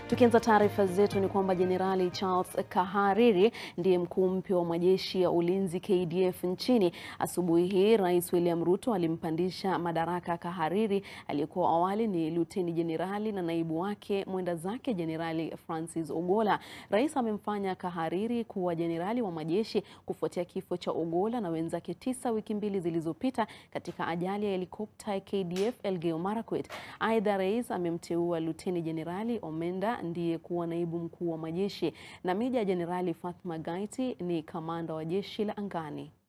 Tukianza taarifa zetu ni kwamba Jenerali Charles Kahariri ndiye mkuu mpya wa majeshi ya ulinzi KDF nchini. Asubuhi hii Rais William Ruto alimpandisha madaraka Kahariri aliyekuwa awali ni luteni jenerali na naibu wake mwenda zake Jenerali Francis Ogola. Rais amemfanya Kahariri kuwa jenerali wa majeshi kufuatia kifo cha Ogola na wenzake tisa wiki mbili zilizopita katika ajali ya helikopta ya KDF Elgeyo Marakwet. Aidha, rais amemteua luteni jenerali Omenda ndiye kuwa naibu mkuu wa majeshi na meja jenerali Fatma Gaiti ni kamanda wa jeshi la angani.